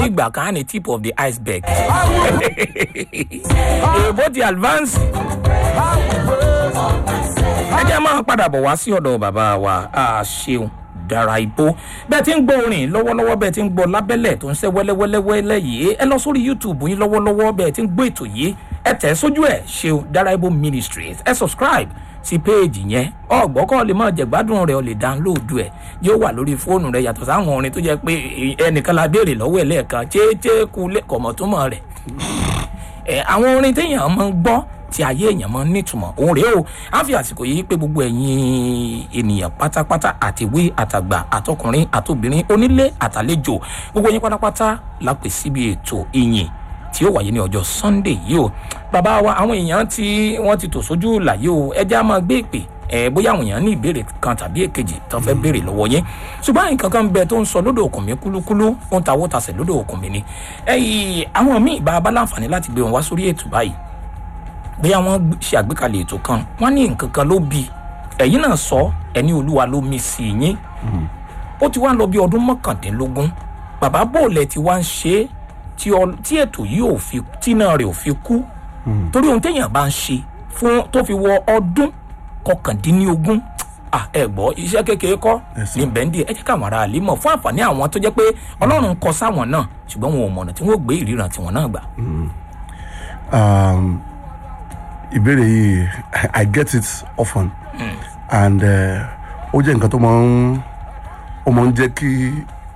ní ìgbà kan á ní tip of the iceberg èèbó ti advance ẹ jẹ́ máa padà bọ̀ wá sí ọ̀dọ̀ bàbá wa a ṣeun dára ibo bẹ́ẹ̀ tí ń gbọ́ orin lọ́wọ́lọ́wọ́ bẹ́ẹ̀ tí ń gbọ́ lábẹ́lẹ̀ tó ń ṣe wẹ́lẹ́wẹ́lẹ́wẹ́lẹ́ yìí ẹ lọ sórí youtube yín lọ́wọ́lọ́wọ́ bẹ́ẹ̀ tí ń gbọ́ ètò yìí ẹ tẹ̀ sójú ẹ̀ ṣeun dára ibo ministries ẹ subscribe sí péèjì yẹn ọgbọ́kọ̀ lè máa jẹ̀gbádùn rẹ̀ ọ lè dáńlóòdù ẹ̀ yóò wà lórí fóònù rẹ̀ yàtọ̀ sáwọn orin tó jẹ́ pé ẹnìkan la béèrè lọ́wọ́ ẹ̀ lẹ́ẹ̀kan chééchéé ku kọ̀mọ̀túmọ̀ rẹ̀ ẹ àwọn orin téèyàn máa ń gbọ́ tí ayé èèyàn máa ń nítumọ̀ òun rèé o á fi àsìkò yìí pé gbogbo ẹ̀yin ènìyàn pátápátá àtiwé àtàgbà àtọkùnrin àtobìnrin onílé àtàlejò gbogbo yín pátápátá la pè síbi ètò ìyìn tí ó wáyé ní ọjọ́ sunday yìí o bàbá wa àwọn èèyàn tí wọ́n ti tò sójú làyè o ẹjẹ́ á máa gbé ìpè ẹ bóyá àwọn èèyàn ní ìbéèrè kan tàbí èkejì tó fẹ́ béèrè lọ́wọ́ yín ṣùgbọ́n nǹkan kan bẹ tó ń sọ lódò òkun mi kúlúkúlú ó ń tawó tasẹ̀ lódò òkun mi ni ẹyìn àwọn míì bá a bá láǹfààní láti gbé wọn wá sórí ètò báyìí bóyá wọ́n ṣe àgbékalẹ̀ ètò kan wọ́n ní nǹkan kan ló bi ẹ̀yin náà sọ ẹni olúwa ló mi sí yín ó ti wá lọ bí ọdún mọ́kàndínlógún bàbá bòlẹ̀ ti wá ń ṣe é tí ètò yìí ò fi tínà rẹ̀ ò fi kú torí ohun téèyàn bá ń ṣe fún tó fi wọ ọdún kọkàndínlógún ẹ gbọ́ iṣẹ́ kékeré kọ́ ní bẹ́ńdì ẹ jẹ́ káwọn ará àlè mọ̀ fún àǹfààní àwọn tó jẹ́ pé ọlọ́run kọ sáwọn náà ṣùgbọ́n wọn ò mọ̀nà tí wọ́n gbé ìríran tiwọn náà gbà. ìbéèrè yìí i get it often mm. and ó jẹ́ nǹkan tó máa ń ó máa ń jẹ́ kí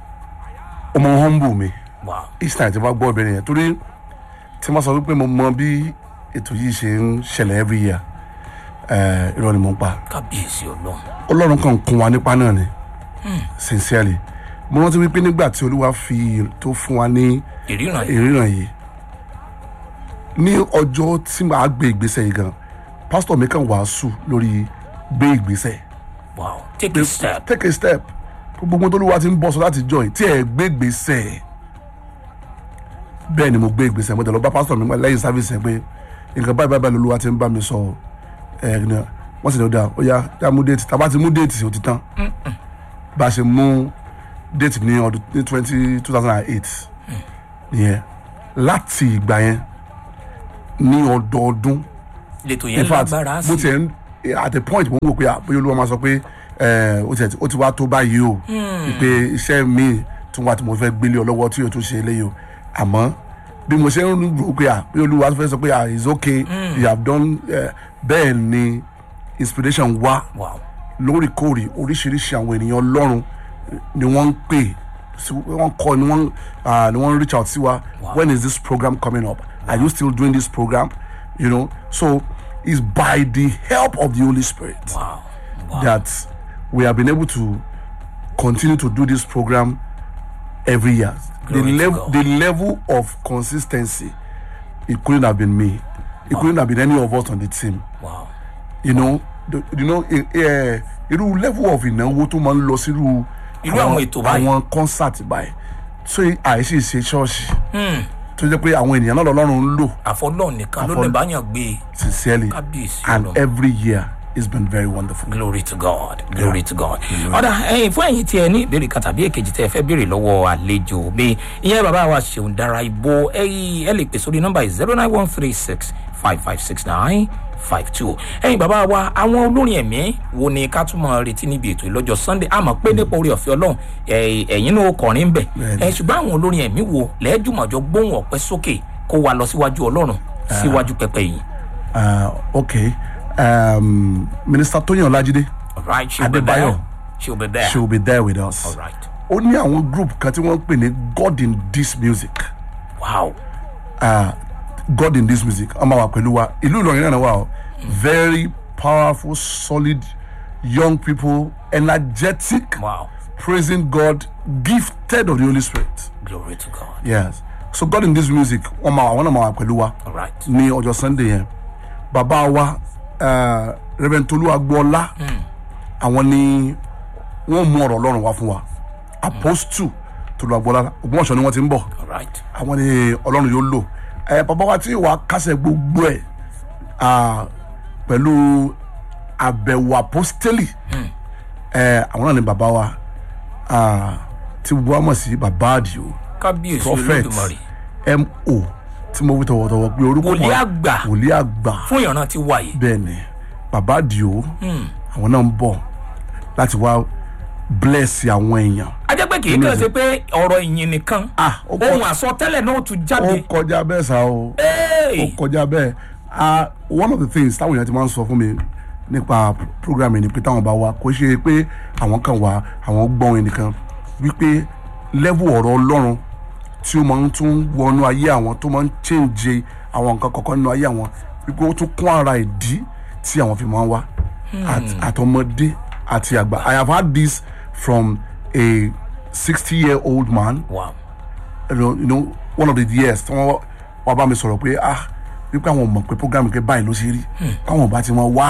ó máa ń humble mi each time tí wọ́n gbọ́ ìbéèrè yẹn torí tí wọ́n sọ wípé mo mọ bí ètò yìí ṣe ń ṣẹlẹ̀ every year irọ́ ni mo ń pa. kábíyèsí ọlọ́run. ọlọ́run kan kún wa nípa náà ni sincerely mo rántí wípé nígbà tí olúwa fi tó fún wa ní ìríran yìí ní ọjọ́ tí màá gbé ìgbésẹ̀ yìí gan pásítọ̀ mi kàn wàásù lórí gbé ìgbésẹ̀. wow take a step. take a step gbogbo tó olúwa ti ń bọ̀ sọ láti join tí ẹ̀ gbé ìgbésẹ̀ bẹ́ẹ̀ ni mo gbé ìgbésẹ̀ mo tẹ̀ lọ bá pásítọ̀ mi lẹ́yìn sáfíìsì ẹ̀ pé nǹkan báyìí báyìí lolúwa ti ń bá mi sọ ẹ̀ ẹ̀ wọ́n sì lọ dáa ó yá yá mú déètì tá a bá ti mú déètì ó ti tán bá a ṣe mú déètì ní ọdún ní twenty two thousand and eight nìyẹn láti ìgbà yẹn ní ọdọọdún lẹ́tọ̀ yẹn lágbára sí mo ti ẹ̀ at a point mo ń wò pé àbóyá olúwa máa sọ pé ó ti wá tó báyìí o pé iṣẹ́ mi tún wá tí mo fẹ́ gbélé ọ lọ́wọ́ tí yóò tún ṣe eléyìí o àmọ́ bí mo ṣe ń rò pé àbóyá olúwa fẹ́ sọ pé ah it's okay mm. you have done uh, bẹ́ẹ̀ ni inspiration wá lóòrèkóòrè oríṣiríṣi àwọn ènìyàn ọlọ́run ni wọ́n ń pè wọ́n kọ́ ni wọ́n ni wọ́n reach out sí wa when is this program coming up wow. are you still doing this program you know so it's by the help of the holy spirit wow. Wow. that we have been able to continue to do this program every year the level the level of consistency it couldn't have been me it wow. couldn't have been any of us on the team wow. you know the, you know irú uh, level of ìnáwó tó máa ń lọ sí irú irú àwọn ètò báyìí àwọn concert báyìí so àìsí ṣe ṣọ́ọ̀ṣì tó jẹ́ pé àwọn ènìyàn náà lọ́rùn ń lò. àfọlọ́ nìkan ló lè bá yàn gbé. sincerely and every year it's been very wonderful. glory to god glory yeah. to god. ọ̀dà ẹ̀yin fún ẹ̀yin tí ẹ ní ìbéèrè kan tàbí èkejì tẹ́ ẹ fẹ́ béèrè lọ́wọ́ àlejò mi ìyẹn bàbá wa ṣeun dára ibo ẹ lè pè sórí nọ́mbà zero nine one three six five five six nine five two ẹyin bàbá wa àwọn olórin ẹ̀mí wo ni ká tún máa retí níbi ètò ìlọ́jọ́ sunday àmọ́ pé nípa orí ọ̀fẹ́ ọlọ́run ẹ̀yin náà kọrin ń bẹ̀ ẹ̀ ṣùgbọ́n àwọn olórin ẹ̀mí wo lẹ́ẹ̀dùmọ̀jọ gbóhùn ọ̀pẹ sókè kó wa lọ síwájú ọlọ́run síwájú pẹpẹ yìí. ok um, minister tóyìn ọlájídé right she will be there she will be there she will be there with us. all right. ó ní àwọn group kan tí wọ́n ń pè ní god in this music. wow. Uh, god in this music ọmọ wa pẹ̀lú wa ìlú ìlọrin náà wà o very powerful solid young people energetic wow. praising god gifted of the holy spirit. glory to god. yes so god in this music wọn máa wọn náà máa wà pẹ̀lú wa all right. ní ọjọ́ sunday yẹn bàbá wa uh, reverend tolu agboola àwọn ni wọ́n mú ọ̀rọ̀ ọlọ́run wá fún wa apostle tolu agboola ògbómọ̀ṣọ́ ni wọ́n ti ń bọ̀ all right. àwọn ni ọlọ́run yóò lò ẹ bàbá wa tí wàá kásẹ̀ gbogbo ẹ̀ pẹ̀lú àbẹ̀wò apostoli ẹ àwọn náà ni bàbá wa tí gbogbo wa mọ̀ sí bàbá àdìo kábíyèsí prophet olódùmarè mo tí mo wí tọwọ́tọwọ́ pé orúkọ Wòlíì wọn- àgbà. wòlíì àgbà fún ìran ti wà yìí bẹ́ẹ̀ ni bàbá àdìo àwọn náà ń bọ̀ láti wá bless àwọn èèyàn a jẹ́ pé kì í kàn ṣe pé ọ̀rọ̀ ìyìn nìkan ah ó kọ- ohun àsọtẹ́lẹ̀ náà tún ó jáde kọjá bẹ́ẹ̀ sá o ó Hey! kọjá bẹ́ẹ̀ ah one of the things táwọn èèyàn ti máa ń sọ fún mi nípa program yìí ni pé táwọn bá wá kò ṣe pé àwọn kan wá àwọn gbọ́n ẹnìkan wípé level ọ̀rọ̀ ọlọ́run tí ó máa ń tún wọnú ayé àwọn tó máa ń change àwọn nǹkan kọ̀ọ̀kan nínú ayé àwọn wípé ó tún kún ara ìdí tí àwọn fi máa ń wá Àt- àtọmọdé àti àgbà I have had this from a sixty year old man wow you know, you know one of the years tí wọ́n wá bá mi sọ̀rọ̀ pé ah wípé àwọn mọ̀ pé program kẹ báyìí ló ṣe rí káwọn bá ti wọn wá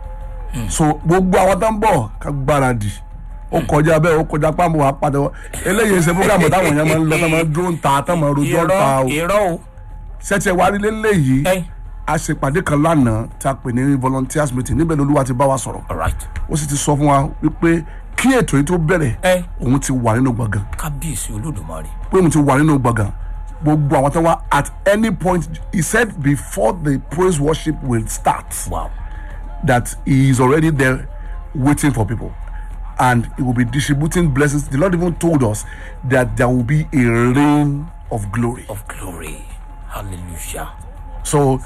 so gbogbo àwọn tó ń bọ̀ ká gbáradì ó kọjá bẹ́ẹ̀ ó kọjá pàmò wà padà wá eléyìí ṣe program táwọn èèyàn máa ń lọ tó máa ń dúró ń ta tó máa ń rojọ́ ń ta irọ́ o irọ́ o ṣẹ́tì ẹ̀ wá rí léléyìí ẹ a ṣe pàdé kan lánàá tí a pè ní volunteers meeting níbẹ̀ lolúwa ti bá wa sọ̀rọ̀ alright ó sì ti sọ fún wa wípé kí ètò yìí tó bẹ̀rẹ̀ ẹ òun ti wà nínú gbọ̀ngàn kábíyèsí olódùmarè pé mo ti wà nínú gbọ̀ngàn gbogbo àwọn tó wá at any point he said before the praise worship will start wow that he is already there waiting for people and he will be distributing blessings the lord even told us that there will be a rain of glory of glory hallelujah so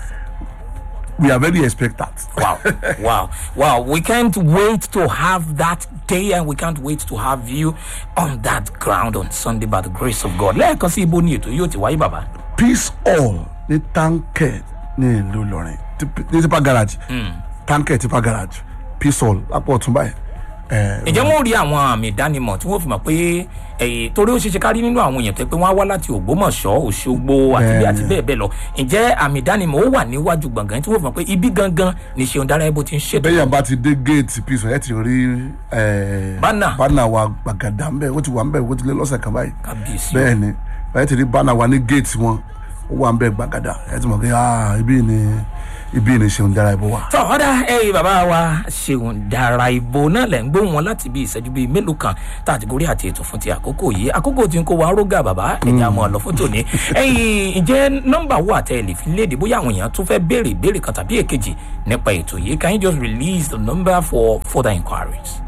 we are very expectant wow wow wow we can't wait to have that day and we can't wait to have you on that ground on sunday by the grace of god lẹ́ẹ̀kan sí ibo ni ètò yóò ti wáyé bàbá peace all ní tankẹ ní ìlú ìlọrin Tip- ní tipa garage tankẹ tipa garage peace all lápò ọtún báyìí ẹ ǹjẹ́ wọ́n rí àwọn àmì ìdánimọ̀ tí wọ́n fi mọ̀ pé ẹ̀yìn torí ó ṣeéṣe kárí nínú àwọn èèyàn tó pé wọ́n á wá láti ògbómọ̀ṣọ́ òṣogbo àti bẹ́ẹ̀ àti bẹ́ẹ̀ bẹ́ẹ̀ lọ ǹjẹ́ àmì ìdánimọ̀ ó wà níwájú gbọ̀ngàn tí wọ́n fi mọ̀ pé ibi gangan ni ṣeun dára ẹbó ti ń ṣètò bẹ́yàn bá ti dé géètì peace all ẹ ti rí ẹ Banner. bánà wa gbàgàdà ńbẹ ó ti wà ńbẹ ó ti lé lọ́sẹ̀ kan báyìí kábíyèsí bẹ́ẹ̀ ni ẹ ti rí bánà wa ní géètì wọn ó wà ńbẹ gbàgàdà ẹ ti mọ̀ pé ah ibi ni ibi ni ṣeun dára ibo wa. tọ́ ọ̀dà ẹ̀yìn bàbá wa ṣeun dára ìbò náà lẹ̀ ń gbóhùn wọn láti bí ìṣẹ́jú bíi mélòó kan tá a ti gorí àti ètò fún ti àkókò yìí àkókò tí ń kó wa rógà bàbá ẹ̀yìn àmọ́ ọ̀lọ́ fún tòní ẹ̀yìn ǹjẹ́ nọ́mbà wo àtẹ ẹ̀ lè fi léde bóyá àwọn èèyàn tún fẹ́ béèrè ìbéèrè kan tàbí èkejì nípa ètò yìí can you just release the number for further inquiries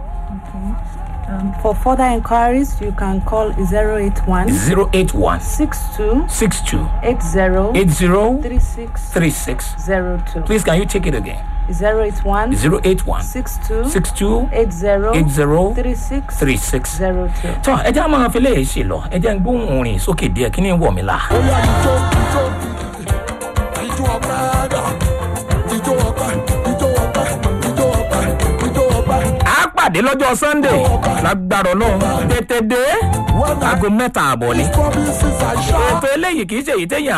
Um, for further inquiries, you can call 081 zero eight one 62 six two 80 eight zero 36 three six 02. please can you take it again 081 zero eight one 62 six two 80 eight zero 36 three six. 02. tọ́ ẹ jẹ́ àwọn afẹ́lẹ́ yìí ṣe lọ ẹ jẹ́ ń gbóhùn orin sókè díẹ̀ kí ni ń wọ̀ mí la. Oya ijó ijó ijó ọpẹ́ dà ijó ọpẹ́ ijó ọpẹ́ ijó ọpẹ́ ijó ọpẹ́. a pàdé lọ́jọ́ sunday lágbára ọlọ́run tètè dé aago mẹ́ta àbọ̀ ni. Promises are sure. ètò eléyìí kì í ṣe èyí téèyàn